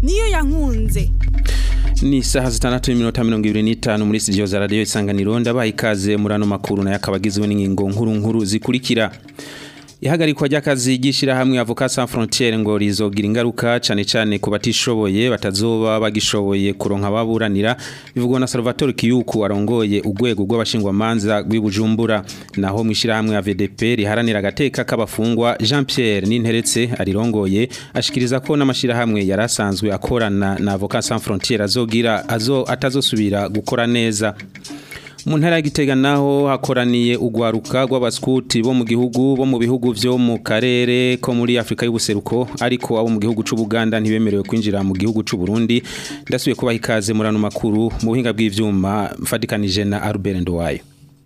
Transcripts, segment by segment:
niyo yankunze ni isaha zitandatu n'iminota mirongo ibiri n'itanu muri studio za radiyo isanganiro ndabaha ikaze muri ano makuru nayo akaba agizwe n'ingingo nkuru nkuru zikurikira ihagarikwa ry'akazi ry'ishyirahamwe avoka sans frontiere ngo rizogira ingaruka cyane cyane ku batishoboye batazoba bagishoboye kuronka ababuranira bivugwa na Salvatore Kiyuku arongoye urwego rw'abashingwamanza rw'ibujumbura naho mu ishyirahamwe ya VDP riharanira agateka k'abafungwa Jean Pierre Ninteretse arirongoye ashikiriza ko n'amashyirahamwe yarasanzwe akorana na avoka sans frontiere azogira azo atazosubira gukora neza mu ntara y'igitega naho hakoraniye ugwaruka rw'abaskuti bo mu gihugu bo mu bihugu vyo mu karere ko muri Afrika y'ubuseruko ariko abo mu gihugu c'u Buganda ntibemerewe kwinjira mu gihugu c'u Burundi ndasubiye kubaha ikaze muri ano makuru mu buhinga bw'ivyuma mfadikanije na Albert Ndowayo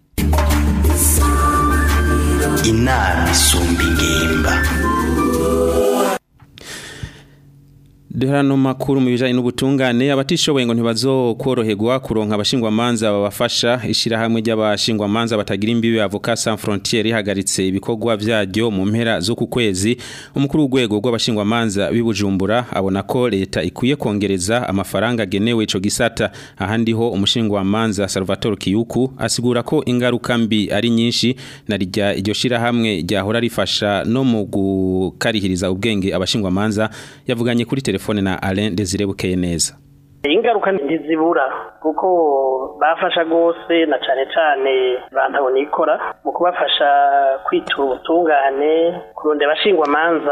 inama isumba ingimba Duhano makuru mu bijanye n'ubutungane abatishoboye ngo ntibazokoroherwa kuronka abashingwamanza babafasha ishirahamwe ry'abashingwamanza batagira imbibe avoka sans frontiere ihagaritse ibikorwa vyaryo mu mpera zo ku kwezi umukuru w'urwego rw'abashingwamanza bibujumbura abona ko leta ikwiye kongereza amafaranga agenewe ico gisata ahandi ho umushingwamanza Salvatore Kiyuku asigura ko ingaruka mbi ari nyinshi na rya iryo shirahamwe ryahora rifasha no mu gukarihiriza ubwenge abashingwamanza yavuganye kuri telefone telefone na Alain Desire bukeye neza ingaruka ntizibura kuko bafasha gose na cane cane bantabona ikora mu kubafasha kwitura ubutungane kuronde abashingwa manza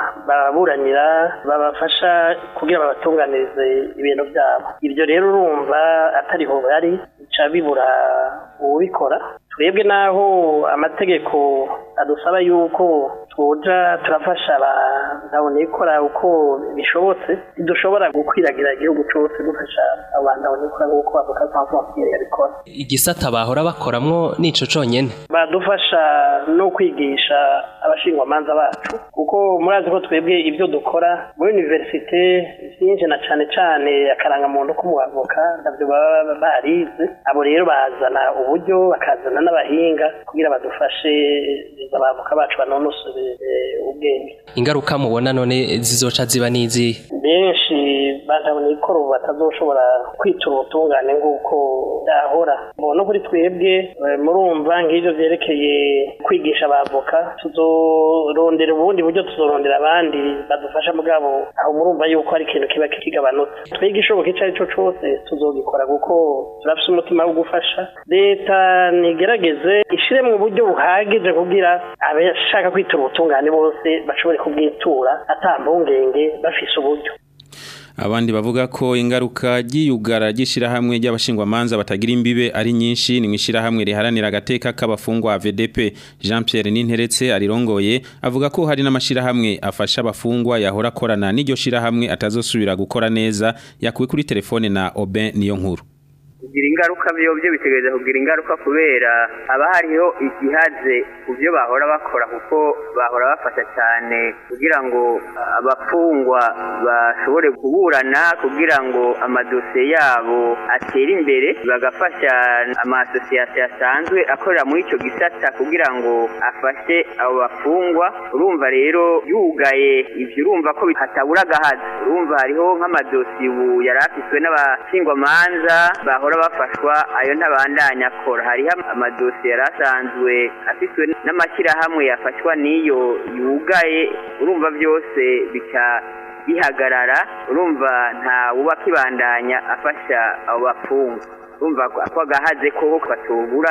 baburanira babafasha kugira babatunganirize ibintu byabo ibyo rero urumva atariho bari bica bibura uwubikora twebwe naho amategeko adusaba yuko tuja turafasha abantu ikora uko bishobotse ntidushobora gukwiragira igihugu cyose dufasha abantu ikora nk'uko bavuga sanfonsiyeri yabikora igisata bahora bakoramwo nico conyene badufasha no kwigisha abashingwamanza bacu kuko murazi ko twebwe ibyo dukora muri universite byinshi na cane cane akarangamuntu k'umuavoka navyo baba barize abo rero bazana uburyo bakazana n'abahinga kugira badufashe abavoka bacu banonosore ubwenge ingaruka mubona none zizoca ziba n'izi benshi bazabona ikoro batazoshobora kwitura ubutungane nk'uko byahora no kuri twebwe murumva nk'ibyo byerekeye kwigisha abavoka tuzorondera ubundi buryo tuzorondera abandi badufasha mugabo aho murumva yuko hari ikintu kiba kigabanutse twebwe ishoboka icyo ari cyo cyose tuzogikora kuko turafite umutima wo gufasha leta nigerageze ishire mu buryo buhagije kugira abashaka kwitura ubutungane bose bashobore kubwitura atambungenge bafise uburyo abandi bavuga ko ingaruka ry'iyugara ry'ishirahamwe ry'abashingwamanza batagira imbibe ari nyinshi ni mwishirahamwe riharanira agateka k'abafungwa VDP Jean Pierre Ninteretse arirongoye avuga ko hari n'amashirahamwe afasha abafungwa yahora akorana n'iryo shirahamwe atazosubira gukora neza yakuwe kuri telefone na Oben niyo nkuru kugira ingaruka byo byo bitegereza kugira ingaruka kubera haba hariho igihaze ku byo bahora bakora kuko bahora bafasha cyane kugira ngo abafungwa bashobore kuburana kugira ngo amadosiye yabo atere imbere bagafasha amasosiyete asanzwe akorera muri icyo gisata kugira ngo afashe abo bafungwa urumva rero yugaye ibyo urumva ko hatabura agahazi urumva hariho nk'amadosiye ubu yari afiswe n'abashingwamanza bahora bafashwa ayo ntabandanya akora hariho amadosiye yari asanzwe afitwe n'amashyirahamwe yafashwa n'iyo yugaye urumva byose bica bihagarara urumva nta wuba kibandanya afasha abo bafungwa urumva ko agahaze ko katubura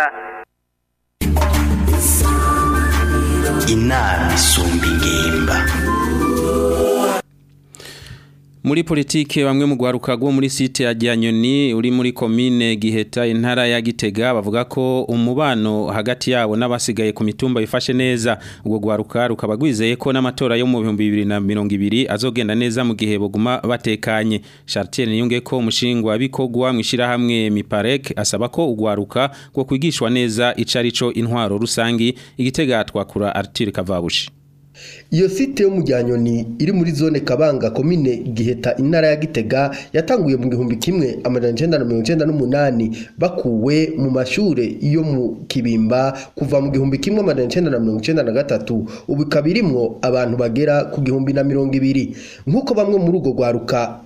inama isumba ingimba muri politike bamwe mu gwaruka rwo muri site ya Gyanyoni uri muri commune Giheta intara ya Gitega bavuga ko umubano hagati yabo n'abasigaye ku mitumba bifashe neza ubwo gwaruka rukaba gwizeye ko n'amatora yo mu 2020 azogenda neza mu gihe boguma batekanye Chartier niyunge ko umushingwa bikogwa mwishira hamwe Miparek asaba ko ugwaruka gwo kwigishwa neza icarico intwaro rusangi igitega twakura Arthur Kavabushi iyo site yo mu Ryanyoni iri muri zone Kabanga komine Giheta intara ya Gitega yatanguye mu gihumbi kimwe amajana icenda na mirongo icenda n'umunani bakuwe mu mashure yo mu Kibimba kuva mu gihumbi kimwe amajana icenda na mirongo icenda na gatatu ubu ikaba irimwo abantu bagera ku gihumbi na mirongo ibiri nk'uko bamwe muri urwo rwaruka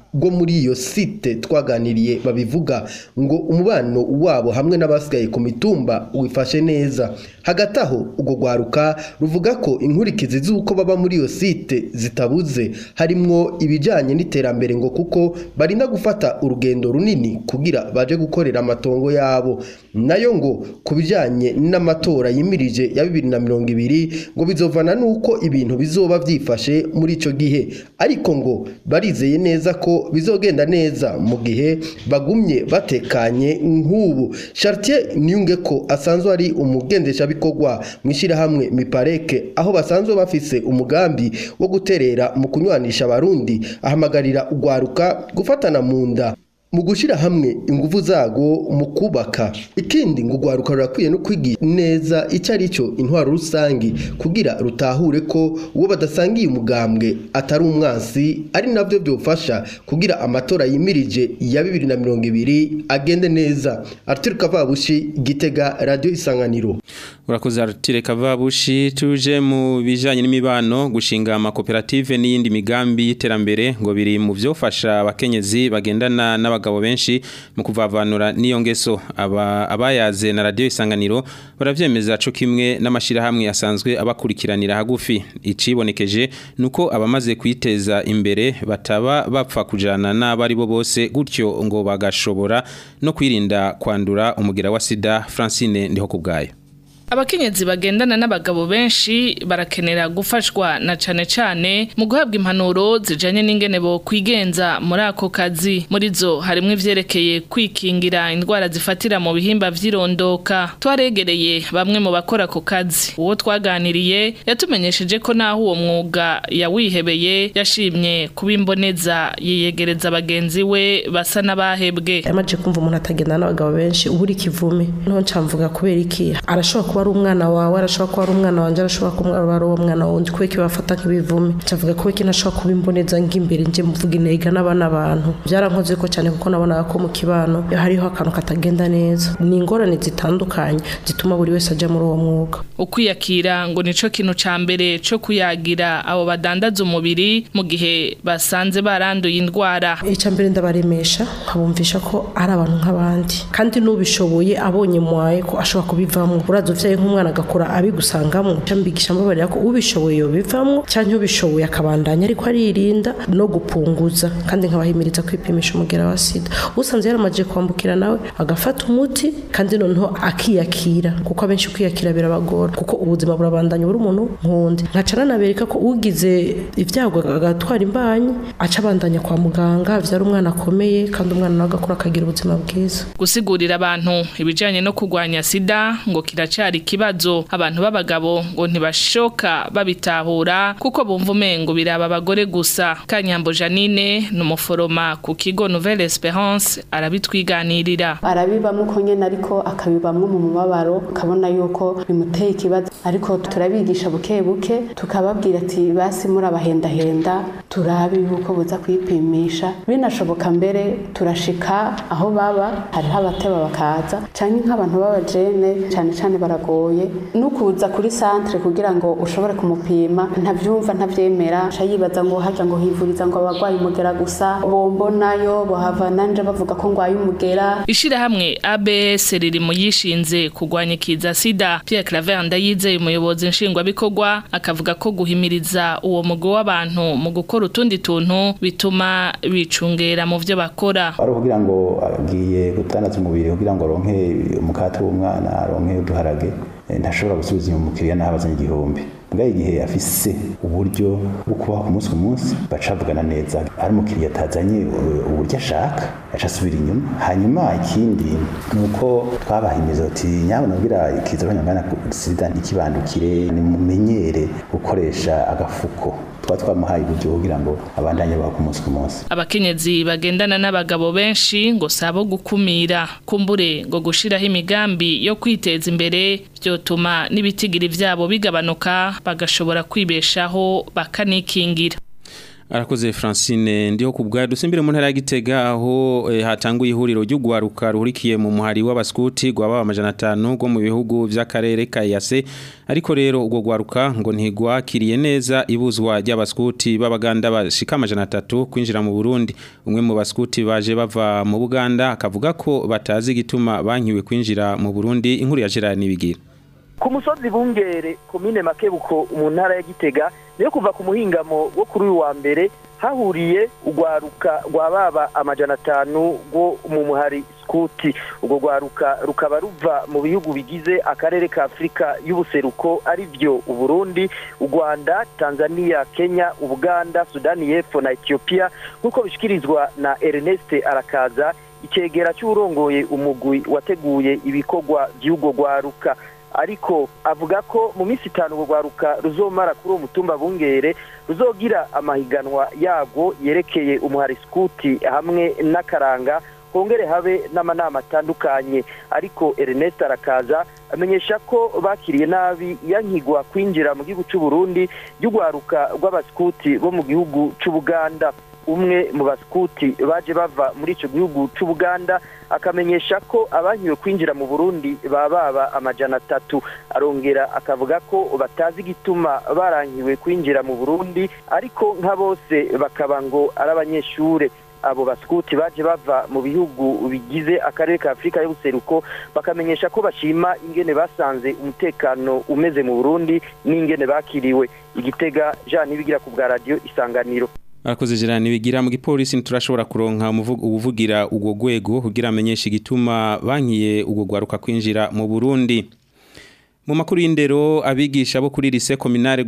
rwo muri iyo site twaganiriye babivuga ngo umubano wabo hamwe n'abasigaye ku mitumba wifashe neza hagati aho urwo rwaruka ruvuga ko inkurikizi z'uko baba muri iyo site zitabuze harimwo ibijyanye n'iterambere ngo kuko barinda gufata urugendo runini kugira baje gukorera amatongo yabo nayo ngo ku bijyanye n'amatora yimirije ya bibiri na mirongo ibiri ngo bizovana n'uko ibintu bizoba byifashe muri icyo gihe ariko ngo barizeye neza ko bizogenda neza mu gihe bagumye batekanye nk'ubu Chartier niyunge ko asanzwe ari umugendeshabikorwa mu ishyirahamwe mipareke aho basanzwe bafise umugambi wo guterera mu kunywanisha abarundi ahamagarira urwaruka gufatana mu nda mu gushyira hamwe ingufu zago mu kubaka ikindi ngo urwaruka rurakwiye no kwigira neza icyo ari cyo intwaro rusange kugira rutahure ko uwo badasangiye umugambwe atari umwansi ari nabyo byofasha kugira amatora yimirije ya bibiri na mirongo ibiri agende neza Arthur Kavabushi Gitega Radio Isanganiro urakoze Artire Kavabushi tuje mu bijanye n'imibano gushinga amakoperative n'iyindi migambi y'iterambere ngo biri mu vyofasha abakenyezi bagendana n'abagabo benshi mu kuvavanura n'iyo ngeso aba abayaze na radio isanganiro baravyemeza co kimwe n'amashirahamwe asanzwe abakurikiranira hagufi icibonekeje nuko abamaze kwiteza imbere bataba bapfa kujana n'abari bo bose gutyo ngo bagashobora no kwirinda kwandura umugera wa sida Francine ndiho kubgayo Abakenyezi bagendana n'abagabo benshi barakenera gufashwa na cane cane mu guhabwa impanuro zijanye n'ingene bo kwigenza muri ako kazi muri zo harimwo ivyerekeye kwikingira indwara zifatira mu bihimba vy'irondoka twaregereye bamwe mu bakora ako kazi uwo twaganiriye yatumenyesheje ko naho uwo mwuga yawihebeye yashimye kubimboneza yiyegereza bagenzi we basa n'abahebwe yamaje kumva umuntu atagendana n'abagabo benshi ubura ikivume nto ncamvuga kubera iki arashobora kuba ari umwana wawe arashobora kuba ari umwana wanjye arashobora kuba ari uwo mwana wundi kubera ko bafata nk'ibivume ncavuga ko iki ntashobora kuba imboneza ng'imbere nje muvuga intega n'abana bantu byarankoze ko cyane kuko nabonaga ko mu kibano iyo hariho akantu katagenda neza ni ingorane zitandukanye zituma buri wese ajya muri uwo mwuga ukwiyakira ngo nico kintu ca mbere co kuyagira abo badandaza umubiri mu gihe basanze baranduye indwara icya mbere ndabaremesha nkabumvisha ko ari abantu nk'abandi kandi n'ubishoboye abonye mwaye ko ashobora kubivamo uraza uvyaye nk'umwana agakora abigusangamo cambigisha mbabarira ko ubishoboye yobivamo cyangwa ubishoboye akabandanya ariko aririnda no gupunguza kandi nkabahimiriza kwipimisha umugera wa sida usanze yaramaje kwambukira nawe agafata umuti kandi noneho akiyakira kuko abenshi kwiyakira birabagora kuko ubuzima burabandanya buri umuntu nkundi nkaca nanabereka ko ugize ibyago agatwara imbanyi aca abandanya kwa muganga avyara umwana akomeye kandi umwana nawe agakura akagira ubuzima bwiza gusigurira abantu ibijanye no kurwanya sida ngo kiracari ikibazo abantu b'abagabo ngo ntibashoka babitahura kuko bumva umengo biraba abagore gusa kanyambo janine ni umuforoma ku kigo nouvelle esperance arabitwiganirira arabibamo uko nyene ariko akabibamwo mu mubabaro ukabona yuko bimuteye ikibazo ariko turabigisha buke buke tukababwira ati basi murabahendahenda turabe yuko buza kwipimisha binashoboka mbere turashika aho baba hariho abateba bakaza canke nk'abantu b'abajene cane cane baragoye nukuza kuri centre kugira ngo ushobore kumupima ntavyumva ntavyemera ca yibaza ngo haja ngo hivuriza ngo abagwaye umugera gusa bombonayo bohava nanje bavuga ko ngwaye umugera ishirahamwe ABS riri mu yishinze kurwanya ikiza sida Pierre Claver Ndayizeye umuyobozi nshingwabikorwa akavuga ko guhimiriza uwo mugo w'abantu mu gukora utundi tuntu bituma bicungera mu vyo bakora ari kugira ngo agiye gutandaza umubiri kugira ngo aronke umukate w'umwana aronke uduharage ntashobora gusubiza inyuma umukiriya n'aho abazanye igihumbi mbwa igihe afise uburyo bwo kubaho ku munsi ku munsi baca bavugana neza ari umukiriya atazanye uburyo ashaka aca asubira inyuma hanyuma ikindi ni uko twabahimiza ati nyabona kugira ikiza abanyamagana sida ntikibandukire nimumenyere gukoresha agafuko tuba twamuhaye uburyo kugira ngo abandanye baho ku munsi ku munsi abakenyezi bagendana n'abagabo benshi ngo sabo gukumira kumbure ngo gushiraho imigambi yo kwiteza imbere byotuma n'ibitigiri vyabo bigabanuka bagashobora kwibeshaho bakanikingira arakoze Francine ndiho kubwa dusimbire mu ntara ya Gitega aho eh, hatanguye ihuriro ry'ugwaruka ruhurikiye mu muhari w'abaskuti gwaba amajana 5 go mu bihugu vy'akarere ka Yase ariko rero ubwo gwaruka ngo ntigwakiriye neza ibuzwa ry'abaskuti b'abaganda bashika amajana 3 kwinjira mu Burundi umwe mu baskuti baje bava mu Buganda akavuga ko batazi gituma bankiwe kwinjira mu Burundi inkuru ya Gerard Nibigira ku musozi bungere komine makebuko mu ntara ya gitega niyo kuva ku muhingamo wo kuri uyu wa mbere hahuriye urwaruka rwa baba amajana atanu rwo mu muhari skuti urwo rwaruka rukaba ruva mu bihugu bigize akarere ka afurika y'ubuseruko ari byo uburundi u rwanda tanzania kenya ubuganda sudani y'epfo na etiyopiya nk'uko bishyikirizwa na ernest arakaza icyegera cy'urongoye umugwi wateguye ibikorwa by'urwo rwaruka ariko avuga ko mu minsi itanu urwo rwaruka ruzomara kuri uwo mutumba bungere ruzogira amahiganwa yabwo yerekeye umuhari skuti hamwe n'akaranga hongere habe n'amanama atandukanye ariko Ernest arakaza amenyesha ko bakiriye nabi yankigwa kwinjira mu gihugu cy'u Burundi y'urwaruka rw'abaskuti bo mu gihugu cy'Ubuganda umwe mu baskuti baje bava muri icyo gihugu cy'Ubuganda akamenyesha ko abankiwe kwinjira mu Burundi baba baba amajana atatu arongera akavuga ko batazi igituma barankiwe kwinjira mu Burundi ariko nka bose bakaba ngo ari abanyeshure abo baskuti baje bava mu bihugu bigize akarere ka Afurika y'ubuseruko bakamenyesha ko bashima ingene basanze umutekano umeze mu Burundi n'ingene bakiriwe igitega Jean Nibigira ku bwa radio isanganiro Arakoze Gerard nibigira mu gipolisi nturashobora kuronka ubuvugira ubwo gwego kugira amenyeshe igituma bankiye ubwo gwaruka kwinjira mu Burundi mu makuru y'indero abigisha bo kuri lycée communale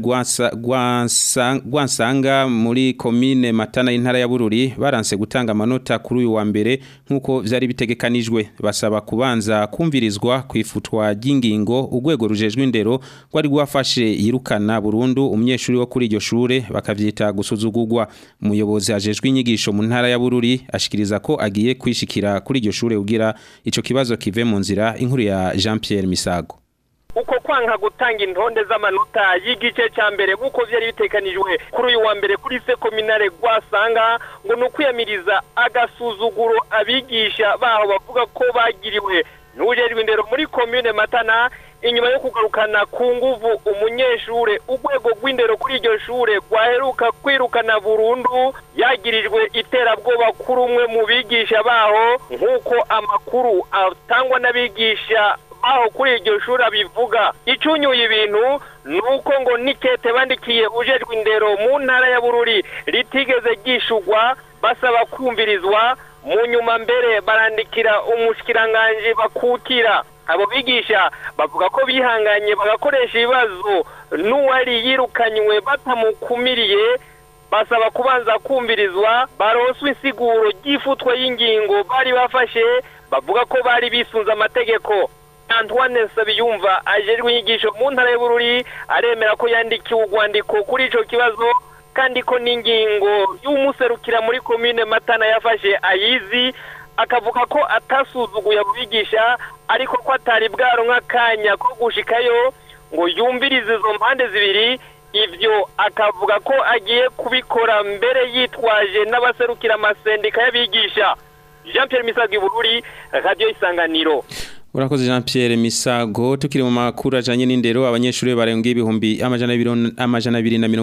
Gwansanga muri commune Matana y'intara ya Bururi baranse gutanga amanota kuri uyu wa mbere nkuko vyari bitegekanijwe basaba kubanza kumvirizwa kwifutwa ry'ingingo urwego rujejwe indero rwari rwafashe yirukana burundu umunyeshuri wo kuri iryo shure bakavyita gusuzugurwa umuyobozi ajejwe inyigisho mu ntara ya Bururi ashikiriza ko agiye kwishikira kuri iryo shure kugira ico kibazo kive mu nzira inkuru ya Jean Pierre Misago uko kwanga gutanga intonde z'amanota y'igice cya mbere nk'uko byari bitekanijwe kuri uyu wa mbere kuri se kominare rwasanga ngo ni ukwiyamiriza agasuzuguro abigisha baho bavuga ko bagiriwe n'ubujejwe indero muri komine matana inyuma yo kugarukana ku nguvu umunyeshure urwego rw'indero kuri iryo shure rwaheruka kwirukana burundu yagirijwe iterabwoba kuri umwe mu bigisha baho nk'uko amakuru atangwa n'abigisha aho kuri iryo shuri abivuga icunyuye ibintu ni uko ngo nikete bandikiye ujejwe indero mu ntara ya bururi ritigeze ryishugwa basaba kumvirizwa mu nyuma mbere barandikira umushikiranganji bakukira abo bigisha bavuga ko bihanganye bagakoresha ibibazo n'uwari yirukanywe batamukumiriye basaba kubanza kumvirizwa baronswe insiguro ry'ifutwa y'ingingo bari bafashe bavuga ko bari bisunze amategeko Antoine Nsabiyumva ajejwe inyigisho mu ntara y'Bururi aremera ko yandikiwe urwandiko kuri ico kibazo kandi ko n'ingingo y'umuserukira muri komine Matana yafashe ayizi akavuga ko atasuzuguye abigisha ariko ko atari bwaronka akanya ko gushikayo ngo yumvirize izo mpande zibiri ivyo akavuga ko agiye kubikora mbere yitwaje n'abaserukira amasendika y'abigisha Jean Pierre Misago Bururi Radio Isanganiro Urakoze Jean Pierre Misago tukiri mu makuru ajanye n'indero abanyeshuri barenga ibihumbi amajana amajana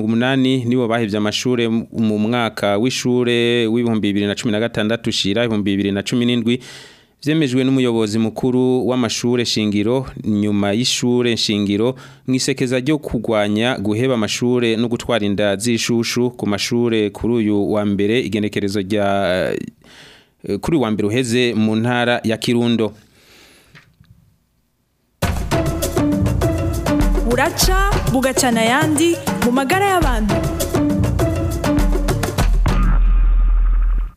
280 nibo bahevye amashure mu mwaka w'ishure w'ibihumbi 2016 shira ibihumbi 2017 vyemejwe n'umuyobozi mukuru w'amashure shingiro nyuma y'ishure shingiro mwisekeza ryo kugwanya guheba amashure no gutwara inda zishushu ku mashure kuri uyu wa mbere igenekerezo rya kuri wa mbere uheze mu ntara ya Kirundo buraca bugacana ayandi mu magara y'abantu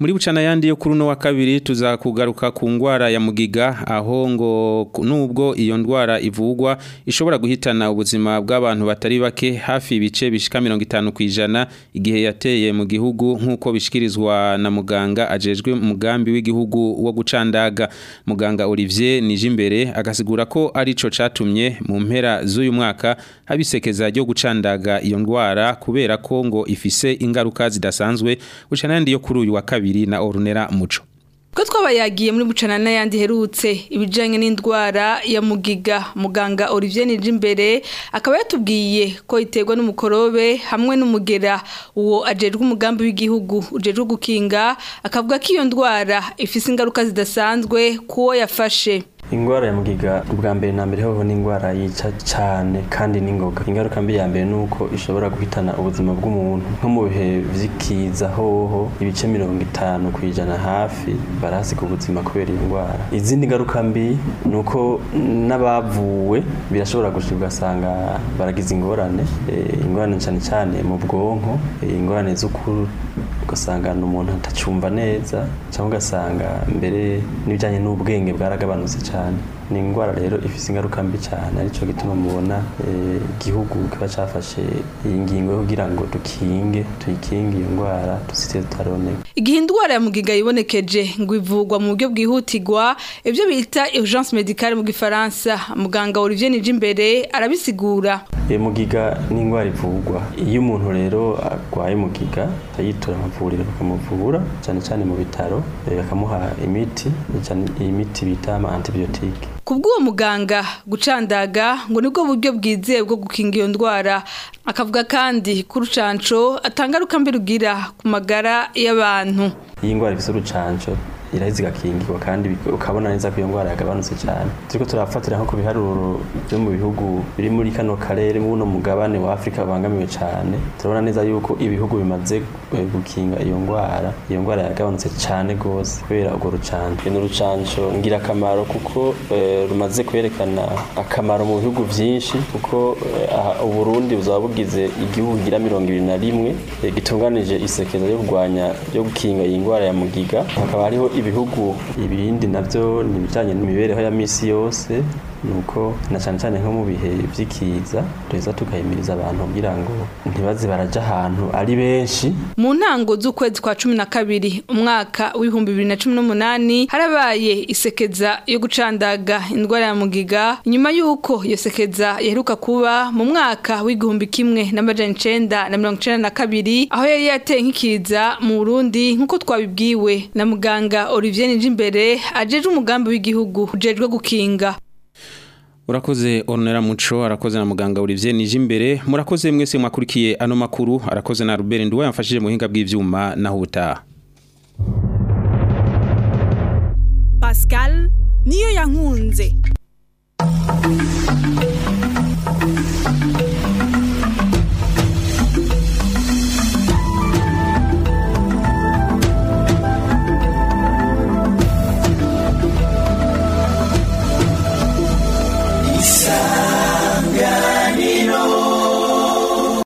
muri bucana yandi yo kuri uno wa kabiri tuzakugaruka ku ndwara ya mugiga aho ngo nubwo iyo ndwara ivugwa ishobora guhitana ubuzima bw'abantu batari bake hafi ibice bishika 50 kwijana igihe yateye mu gihugu nkuko bishikirizwa na muganga ajejwe umugambi w'igihugu wo gucandaga muganga Olivier Nijimbere agasigura ko arico catumye mu mpera z'uyu mwaka habisekeza ryo gucandaga iyo ndwara kubera ko ngo ifise ingaruka zidasanzwe bucana yandi yo kuri uyu wa kabiri na Ornera Muco ko twabayagiye muri bucana n'ayandi herutse ibijyanye n'indwara ya mugiga muganga Olivier Nijimbere akaba yatubwiye ko iterwa n'umukorobe hamwe n'umugera uwo ajejwe umugambi w'igihugu ujejwe gukinga akavuga ko iyo ndwara ifise ingaruka zidasanzwe kuwo yafashe ingwara ya mugiga ubwa mbere na mbere hoho ni ingwara yica cyane kandi n'ingoga ingaruka mbi ya mbere ni uko ishobora guhitana ubuzima bw'umuntu nko mu bihe vy'ikiza hoho ibice mirongo itanu ku ijana hafi barahasiga ubuzima kubera iyi ndwara izindi ngaruka mbi ni uko n'abavuwe birashobora gushika ugasanga baragize ingorane e, ingorane cyane cyane mu bwonko e, ingorane z'ukuru ugasanga umuntu atacumva neza cyangwa ugasanga mbere n'ibijyanye n'ubwenge bwaragabanutse cyane ni indwara rero ifite ingaruka mbi cyane aricyo gituma mubona igihugu kiba cyafashe iyi ngingo yo kugira ngo dukinge tuyikinge iyo ndwara dusite tutaroneka igihe indwara ya mugiga yibonekeje ngo ivugwa mu buryo bwihutirwa ibyo bita urgence medicale mu gifaransa muganga Olivier Nijimbere arabisigura mugiga ni indwara ivugwa iyo umuntu rero arwaye mugiga ayitura amavuriro bakamuvura cyane cyane mu bitaro bakamuha imiti iyi miti bita ama antibiyotike kubw'uwo muganga gucandaga ngo nibwo buryo bwizewe bwo gukinga iyo ndwara akavuga kandi ko urucanco atangaruka mbi rugira ku magara y'abantu iyi ndwara ifite urucanco iraheze igakingirwa kandi ukabona neza ko iyo ndwara yagabanutse cyane turiko turafatira nko ku biharuro byo mu bihugu biri muri kano karere muno mugabane wa Afrika bangamiwe cyane turabona neza yuko ibihugu bimaze gukinga iyo ndwara iyo ndwara yagabanutse cyane gose kubera urwo rucanco ni urucanco ngira akamaro kuko rumaze kwerekana akamaro mu bihugu byinshi kuko uburundi buzaba bugize igihugu gira mirongo ibiri na rimwe gitunganije isekeza ryo kurwanya ryo gukinga iyi ndwara ya mugiga hakaba hariho ibihugu ibindi navyo ni ibijanye n'imibereho ya misi yose nuko na cyane cyane nko mu bihe by'ikiza duheza tugahimiriza abantu kugira ngo ntibaze baraja ahantu ari benshi mu ntango z'ukwezi kwa cumi na kabiri umwaka w'ibihumbi bibiri na cumi n'umunani harabaye isekeza yo gucandaga indwara ya mugiga nyuma y'uko iyo sekeza yaheruka kuba mu mwaka w'igihumbi kimwe n'amajana icenda na mirongo icenda na kabiri aho yari yateye nk'ikiza mu burundi nk'uko twabibwiwe na muganga olivier nijimbere ajejwe umugambi w'igihugu ujejwe gukinga Urakoze Ornera Muco arakoze na muganga Olivier Nijimbere murakoze mwese mwakurikiye ano makuru arakoze na Robert Nduwa yamfashije mu hinga bw'ivyuma naho ubutaha Pascal niyo yankunze